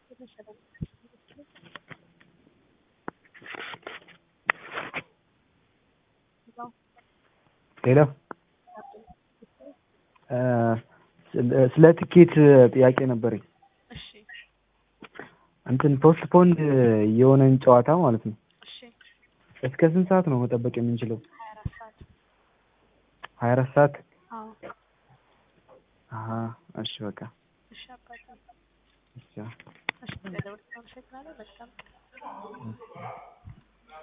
ሄሎ ስለ ትኬት ጥያቄ ነበረኝ። እሺ እንትን ፖስትፖንድ የሆነን ጨዋታ ማለት ነው እሺ እስከ ስንት ሰዓት ነው መጠበቅ የምንችለው? ሀያ አራት ሰዓት ሀያ አራት ሰዓት አዎ አሀ እሺ በቃ እሺ አባቴ እሺ እሺ ስለደወልክ አመሰግናለሁ በጣም